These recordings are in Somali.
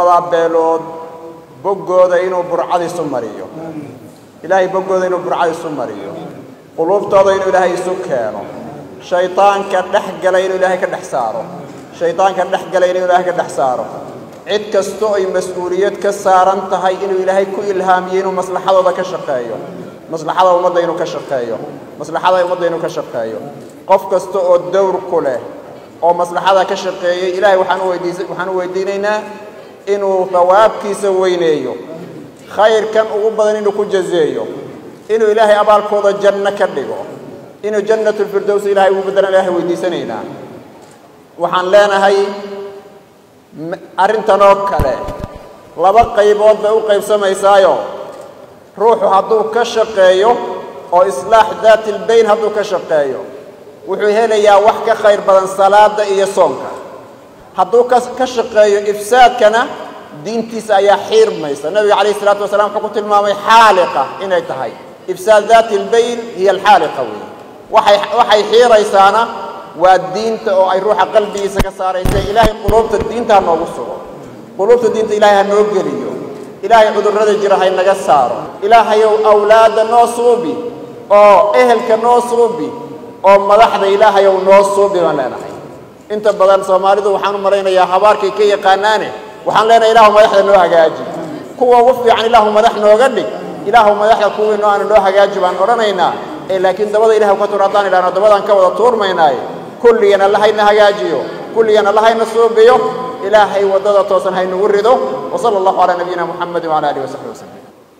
beelood boggooda inuu burcad isu mariyo ilaahay boggooda inuu burcad isu mariyo quluubtooda inuu ilaahay isu keeno shaydaanka dhex gala inuu ilaahay ka dhex saaro shaydaanka dhex gala inuu ilaahay ka dhex saaro cid kastoo ay mas-uuliyad ka saaran tahay inuu ilaahay ku ilhaamiyo inuu maslaxadooda ka shaqeeyo maslaxada ummadda inuu ka shaqeeyo maslaxada ummadda inuu ka shaqeeyo qof kasta oo dowr ku leh oo maslaxada ka shaqeeyey ilaahay waxaan u weydiisa waxaan u weydiinaynaa inuu thawaabkiisa weyneeyo khayrkan ugu badan inuu ku jazeeyo inuu ilaahay abaalkooda janno ka dhigo inuu jannatulfirdows ilaahay ugu beddelan ilaahay weydiisanaynaa waxaan leenahay arrintan oo kale laba qaybood bay u qaybsamaysaayo ruuxu hadduu ka shaqeeyo oo islaax daati lbayn hadduu ka shaqeeyo wuxuu helayaa wax ka khayr badan salaada iyo soonka hadduu ka shaqeeyo ifsaadkana diintiisa ayaa xiirmaysa nabiga calayh isalaatu wasalaam wuxuu ku tilmaamay xaaliqa inay tahay ifsaad daati lbayn hiya alxaaliqa weeye waxay waxay xiiraysaana waa diinta oo ay ruuxa qalbigiisa ka saaraysa ilaahay quluubta diinta ha noogu sugo quluubta diinta ilaahay ha noo geliyo ilaahay cudurrada jira hay naga saaro ilaahayow awlaadda noo suubi oo ehelka noo suubi oo madaxda ilaahayow noo suubi baan leenahay inta badan soomaalidu waxaan u malaynayaa habaarkay ka yaqaanaane waxaan leenahay ilaahu madaxda noo hagaaji kuwa ugu fiican ilaahu madax nooga dhig ilaahu madaxda kuwii noo aana noo hagaaji baan odhanaynaa ee laakiin dabada ilahay ka tur haddaan idhahno dabadaan ka wada tuurmaynaaye kulligan allahayna hagaajiyo kulligan allahayna suubiyo ilaahay waddada toosan haynugu rido wasala allahu calaa nabiyina muxamedi wcala alihi wasaxbi wasalam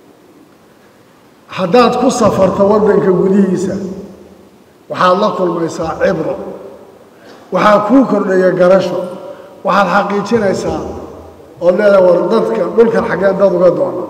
haddaad ku safarto waddanka gudihiisa waxaad la kulmaysaa cibro waxaa kuu kordhaya garasho waxaad xaqiijinaysaa ood leedahay war dadka dhulkan xaggeen dad uga doona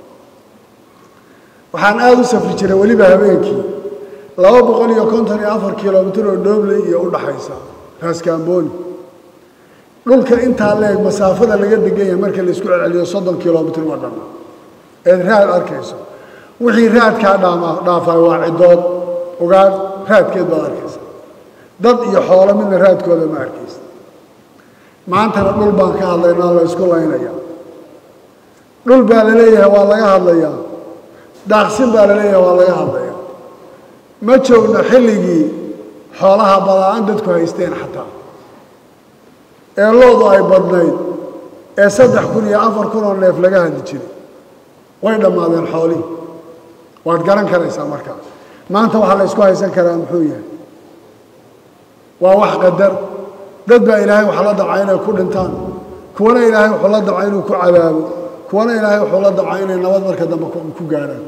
waxaan aada u safri jiray weliba habeenkii laba boqol iyo konton iyo afar kilomitir oo dhoobley iyo u dhaxaysa raaskaambooni dhulka intaa leeg masaafada laga degan yahay marka la isku celceliyo soddon kilomitir ma dhanna eed raad arkayso wixii raadkaa dhaama dhaafay waa ciddood ogaan raadkeed baad arkaysa dad iyo xoolo midna raadkooda ma arkaysa maantana dhul baan ka hadlaynaa la isku laynaya dhul baa la leeyahay waa laga hadlayaa daaqsin baa la leeyahay waa laga hadlaya ma joogno xilligii xoolaha badaan dadku haysteen xataa ee loodu ay badnayd ee saddex kun iyo afar kun oo neef laga hadli jiray way dhammaadeen xoolihii waad garan karaysaa markaa maanta waxaa la ysku haysan karaa muxuu yahay waa wax qadar dad baa ilaahay wax la dabca inay ku dhintaan kuwana ilaahay wuxuu la dabca inuu ku cadaabo kuwana ilaahay wuxuu la dabca inay nabad marka dambe ku gaadhaan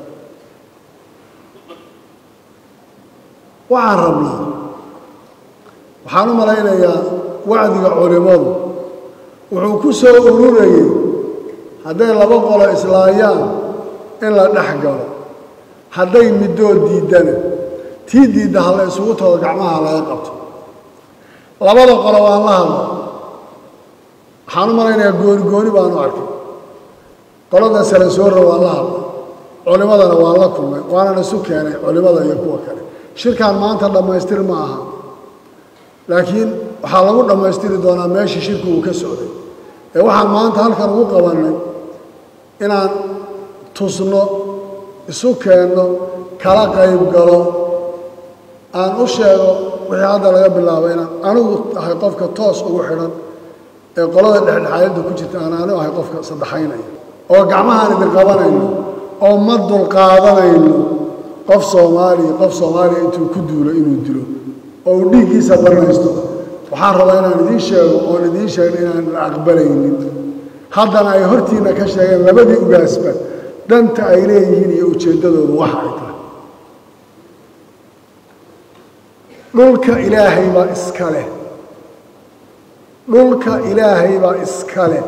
waxaan rabnaa waxaan u malaynayaa wacdiga culimmadu wuxuu ku soo ururayey hadday laba qolo islaayaan in la dhex galo hadday middood diiddana tii diidda ha la isugu tago gacmaha laga qabto labada qolo waan la hadla waxaan u malaynayaa gooni gooni baanu arkay qolada sale soorra waan la hadla culimmadana waan la kulmay waanan isu keenay culimmada iyo kuwa kale shirkan maanta dhammaystir ma aha laakiin waxaa lagu dhammaystiri doonaa meeshii shirku uu ka socday ee waxaan maanta halkan ugu qabannay inaan tusno isu keenno kala qayb galo aan u sheego wixii hadda laga bilaabo inaan anigu ahay qofka toos ugu xidhan ee qolada dhexdhexaadinta ku jirta aan anigu ahay qofka saddexaynaya oo gacmahaan idin qabanayno oo ma dulqaadanayno qof soomaaliya qof soomaaliya intuu ku duulo inuu dilo oo uu dhiiggiisa baranaysto waxaan rabaa inaan idiin sheego oon idiin sheegno inaan la aqbalaynin haddana ay hortiinna ka sheegeen labadii ugaasba danta ay leeyihiin iyo ujeeddadoodu waxa ay tahay dhulka ilaahay baa iska leh dhulka ilaahay baa iska leh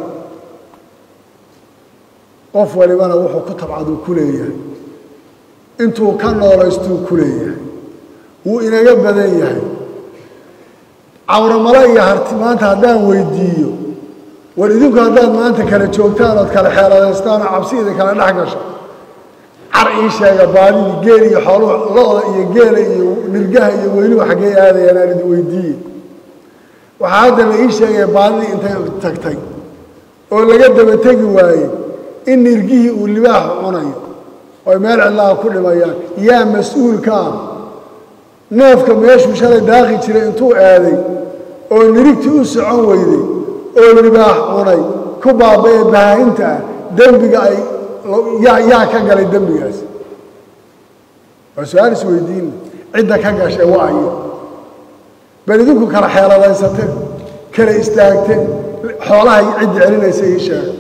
qof walibana wuxuu ku tabcaduu ku leeyahay intuu ka noolaystuu ku leeyahay wuu inaga badan yahay cawramale iyo harti maanta haddaan weydiiyo war idinku haddaad maanta kala joogtaan ood kala xeeladaystaan oo cabsi idin kala dhex gasho car ii sheega baadidii geel iyo xooluhu lo-da iyo geela iyo nirgaha iyo weyluhu xaggee aadayaan aan idin weydiiye waxaa hadda la ii sheegaya baadidii intay tagtay oo laga daba tegi waayey in nirgihii uu libaaxu cunayo oy meel cidlaha ku dhimayaan yaa mas-uulka ah neefka meeshuu shalay daaqi jiray intuu aaday oo nirigtii u socon weyday oo libaax cunay ku baaba'ee bahaahinta ah dembiga ay yaa yaa ka galay dembigaas waa su-aal isweydiinna cidda ka gashay waa ayo bal idinku kala xeeladaysate kala istaagte xoolahay cidda celinaysa ii sheega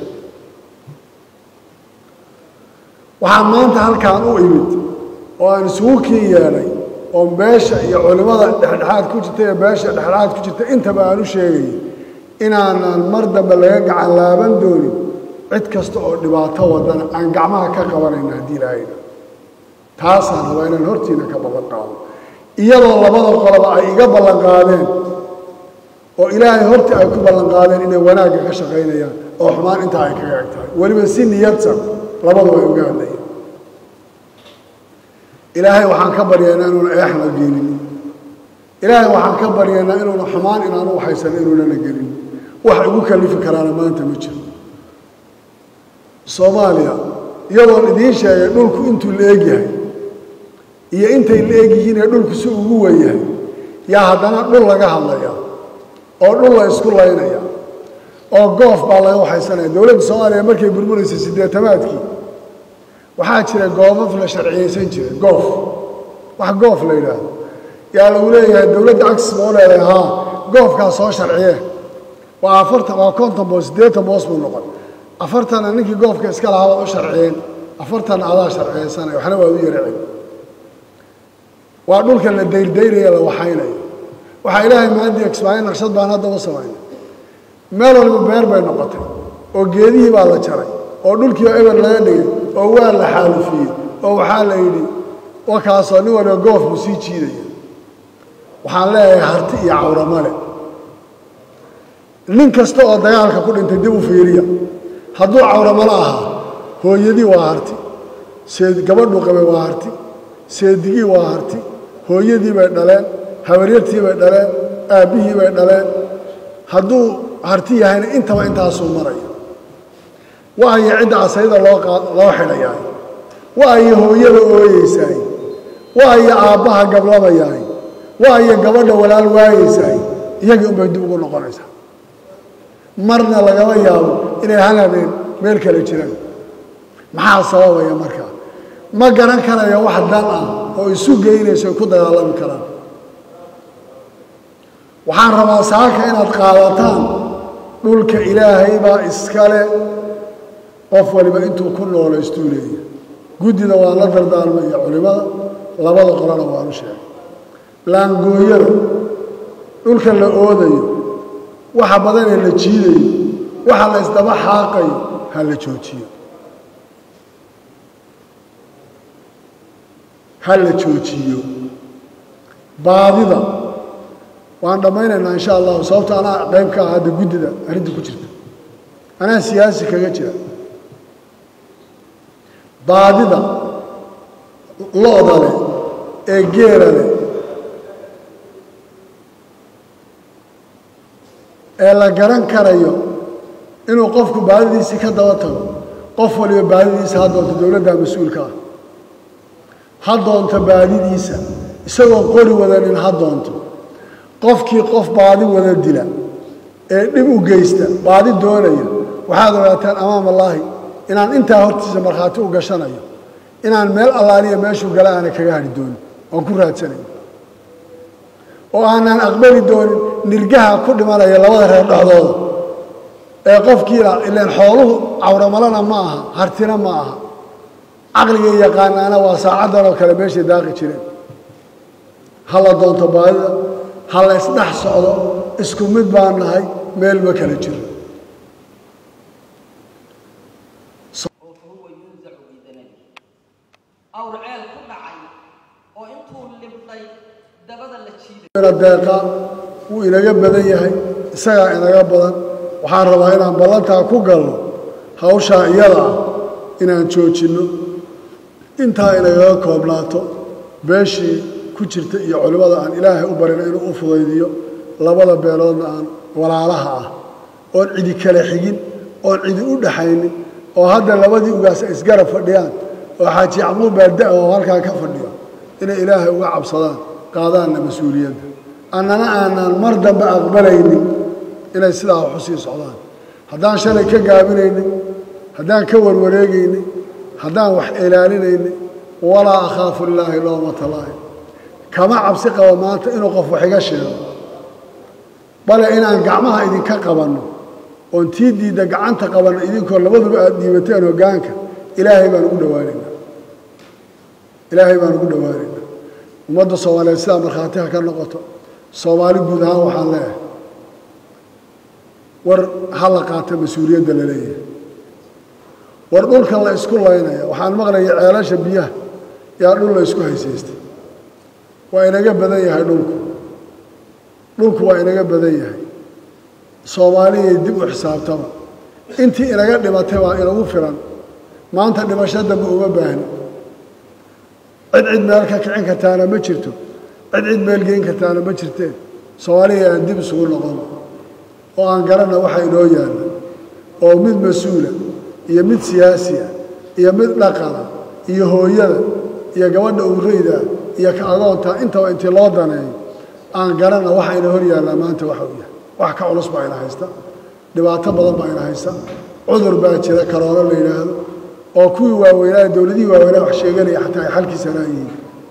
waxaan maanta halkaan u imid oo aan isugu kiin yeedhay oo beesha iyo culimmada dhexdhexaad ku jirta iyo beesha dhexdhexaad ku jirta intaba aan u sheegayay inaanan mar dambe laga gacan laaban doonin cid kasta oo dhibaato wadana aan gacmaha ka qabanayna haddii ilaahayna taasaan rabaa inaan hortiina ka ballan qaado iyadoo labada qoloba ay iga ballan qaadeen oo ilaahay hortii ay ku ballan qaadeen inay wanaagga ka shaqaynayaan oo xumaan intaa ay kaga eg tahay weliba si niyadsan labadu ay uga hadlayeen ilaahay waxaan ka baryaynaa inuuna eexna gelin ilaahay waxaan ka baryaynaa inuuna xumaan inaanu waxaysan inuunana gelin wax igu kalifi karaana maanta ma jiro soomaaliya iyadoon idiin sheegay dhulku intuu la egyahay iyo intay la egyihiin ee dhulku si ugu wen yahay yaa haddana dhul laga hadlaya oo dhul la isku laynaya oo goof baa laga waxaysanaya dowladda soomaaliya markay burbureysay siddeetamaadkii waxaa jira goofaf la sharciyeysan jiray goof wax goof la yidhaahdo yaa lagu leeyahay dowladda agsis ma u leedahay haa goofkaa soo sharciye waa afartan waa konton boos siddeetan boos buu noqon afartanna ninkii goofka iska lahaa waad u sharciyeen afartanna adaa sharciyeysanaya waxna waad u yaracen waa dhulka la dayrdaynayo la waxaynayo waxaa ilaahay maadii kismaayo naqshad baan hadda u samaynay meel waliba beer bay noqotay oo geedihii baa la jaray oo dhulkii oo eber laga dhigay oo waa la xaalufiyey oo waxaa la yidhi wakaasoo nin waliba goof buu sii jiidaya waxaan leeyahay harti iyo cawramale nin kasta oo dagaalka ku dhintay dib u fiiriya hadduu cawramalo ahaa hooyadii waa harti seed gabadhuu qabay waa harti seedigii waa harti hooyadii bay dhaleen habaryartii bay dhaleen aabbihii bay dhaleen hadduu harti yahayna intaba intaasuu maraya waayo cidda asayda loo loo xidhayaay waayo hooyada ooyeysaay waayo aabbaha gablamayaay waayo gabadha walaal waayeysaay iyagii unbay dib ugu noqonaysaa marna lagama yaabo inay hal habeen meel kale jiraan maxaa sababaya markaa ma garan karayo wax dan ah oo isu geynayso ay ku dagaalami karaan waxaan rabaa saaka inaad qaadataan dhulka ilaahay baa iskale qof waliba intuu ku noolaystuu leeyahay guddida waan la dardaarmay iyo culimmada labada qolana waanu sheegay laangooyada dhulka la oodayo waxa badanee la jiidayo waxa la isdaba xaaqayo ha la joojiyo ha la joojiyo baadida waan dhammaynaynaa insha allahu sababto anaa qayb ka ah hadda guddida arrinta ku jirta anaa siyaasi kaga jira baadida lo-da leh ee geela leh ee la garan karayo inuu qofku baadidiisii ka daba tago qof waliba baadidiisa ha doonto dowladda mas-uulka ah ha doonto baadidiisa isagoo qori wadanin ha doonto qofkii qof baadi wada dila ee dhib u geysta baadi doonaya waxaad ogaataan amaam allaahi inaan intaa hortiisa markhaati u gashanayo inaan meel allaaliya meeshuu gala aana kaga hadhi doonin oon ku raadsanayo oo aanaan aqbali doonin nirgaha ku dhimanaya labada reer dhexdooda ee qofkiila ilaan xooluhu cawramalana ma aha hartina ma aha caqligay yaqaanaana waa saacaddan oo kale meeshay daaqi jireen ha la doonto baadida ha la isdhex socdo isku mid baan nahay meel ma kala jiro فهو ينزع بدنبه awr ceel ku dhacay oo intuu libdhay dabada la jiiday deeqa wuu inaga badan yahay isagaa inaga badan waxaan rabaa inaan ballantaa ku galno hawshaa iyada ah inaan joojinno intaa inagaga koobnaato beeshii ku jirta iyo culimmada aan ilaahay u barino inuu u fudaydiyo labada beeloodna aan walaalaha ah oon cidi kale xigin oon cidi u dhaxaynin oo hadda labadii ugaas ay isgarab fadhiyaan oo xaaji yacquub baada oo halkaa ka fadhiyo inay ilaahay uga cabsadaan qaadaanna mas-uuliyadda annana aanaan mar dambe aqbalaynin inay sidaa wax u sii socdaan haddaan shalay ka gaabinaynin haddaan ka warwareegaynin haddaan wax ilaalinaynin walaa akhaafu lilaahi lowmata laa'im kama cabsi qabo maanta inuu qof wax iga sheego bale inaan gacmaha idinka qabanno oon tii diidda gacanta qabanno idinkoo labaduba aada dhiibateen hoggaanka ilaahay baan ugu dhowaanaynaa ilaahay baan ugu dhowaanaynaa ummadda soomaaliyeed sidaa markhaatiha ka noqoto soomaali guud ahaan waxaan leeyahay war ha la qaata mas-uuliyadda la leeyahay war dhulka la isku laynaya waxaan maqlaya ceelasha biyaha yaa dhul la isku haysaystay waa inaga badan yahay dhulku dhulku waa inaga badan yahay soomaaliyay dib u xisaabtaba intii inaga dhimatay baa inagu filan maanta dhimasho dambe uma baahni cid cid meel ka kicin kartaana ma jirto cid cid meel geyn kartaana ma jirteen soomaaliya aan dib isugu noqon oo aan garanna waxa inoo yaalla oo mid mas-uula iyo mid siyaasiya iyo mid dhaqana iyo hooyada iyo gabadha ureyda iyo ka agoonta intaba intii loo daneeyo aan garanna waxa ina hor yaallaa maanta waxa uu yahay wax ka culus baa ina haysta dhibaato badan baa ina haysta cudur baa jira karoolo la yidhaahdo oo kuwii waaweynaa dowladihii waaweynaa wax sheeganaya xataa ay xalkiisanaa yihiin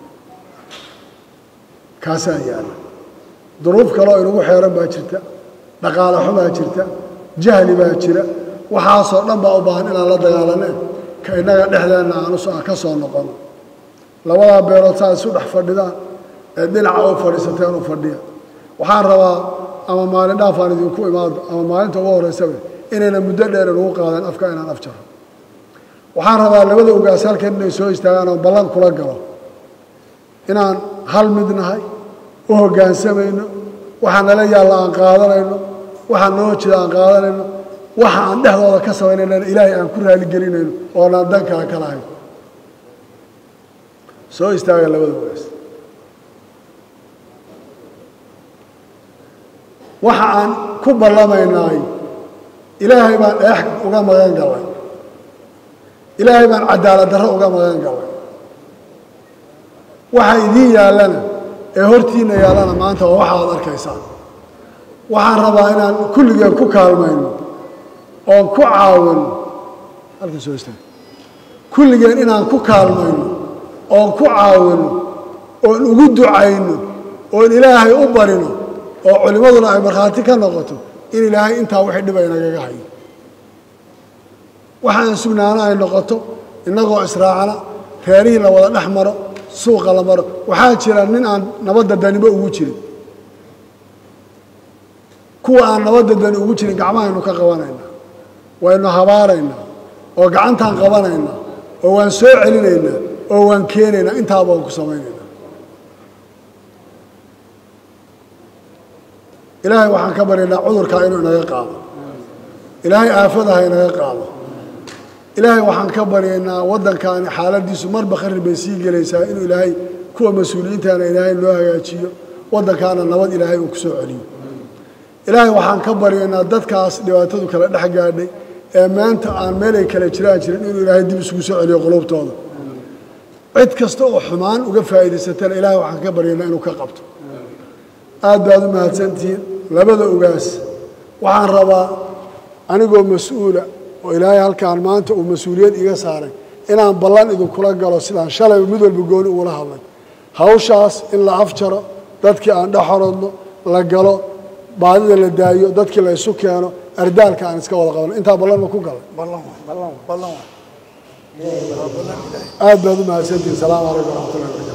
kaasaa yaalla duruuf kaloo inagu xeeran baa jirta dhaqaale xumaa jirta jahli baa jira waxaasoo dhan baa u baahan inaan la dagaalaneen ka innaga dhexdeenna aan us- ka soo noqono labadaa beelood saa isu dhex fadhidaan ee dhinaca u fadhiisateen u fadhiya waxaan rabaa ama maalin dhaafaan idinku imaado ama maalinta ugu horraysaba inayna muddo dheer inugu qaadeen afka inaan af jaro waxaan rabaa labada ugaas halkan inay soo istaagaan oo ballan kula galo inaan hal mid nahay u hoggaansamayno waxaa nala yaalla aan qaadanayno waxaa noo jida aan qaadanayno waxa aan dhexdooda ka samaynayna ilaahay aan ku raaligelinayno oonaan dankaa ka lahayn soo istaaga labada ugaas waxa aan ku ballamaynaay ilaahay baan dheex uga magan galay ilaahay baan cadaalad darro uga magan galay waxa idiin yaallana ee hortiinna yaallana maanta waa waxa aad arkaysaan waxaan rabaa inaan kulligeen ku kaalmayno oon ku caawino halka soo istaag kulligeen inaan ku kaalmayno oon ku caawino oon ugu ducayno oon ilaahay u barino oo culimmaduna ay markhaati ka noqoto in ilaahay intaa wixii dhiba inagaga hayo waxaan sugnaano ay noqoto innagoo israacana reerihii la wada dhex maro suuqa la maro waxaa jira nin aan nabadda daniba ugu jirin kuwa aan nabadda dani ugu jirin gacmahaynu ka qabanaynaa waynu habaaraynaa oo gacantaan qabanaynaa oo waan soo celinaynaa oo waan keenaynaa intaaba waan ku samaynaynaa ilaahay waxaan ka baryaynaa cudurkaa inuu inaga qaado ilaahay aafadaha inaga qaado ilaahay waxaan ka baryaynaa waddankaani xaaladiisu marba kharib bay sii gelaysaa inuu ilaahay kuwa mas-uuliyiintaana ilaahay noo hagaajiyo waddankaana nabad ilaahay uu ku soo celiyo ilaahay waxaan ka baryaynaa dadkaas dhibaatadu kala dhex gaadhay ee maanta aan meelay kala jiraan jirin inuu ilaahay dib isugu soo celiyo qulubtooda cid kasta oo xumaan uga faa'iidaysatana ilaahay waxaan ka baryaynaa inuu ka qabto aad baad u mahadsantihiin labada ugaas waxaan rabaa anigoo mas-uula oo ilaahay halkaan maanta uu mas-uuliyad iga saaray inaan ballan idinkula galo sidaan shalayba mid walba gooni ugula hadlay hawshaas in la afjaro dadkii aan dhex horodno la galo baadida la daayo dadkii la isu keeno ardaalka aan iska wada qabno intaa ballan ma ku galay aad baad u mahadsantihiin salaamu calaykum waraxmatullahi wabarakatu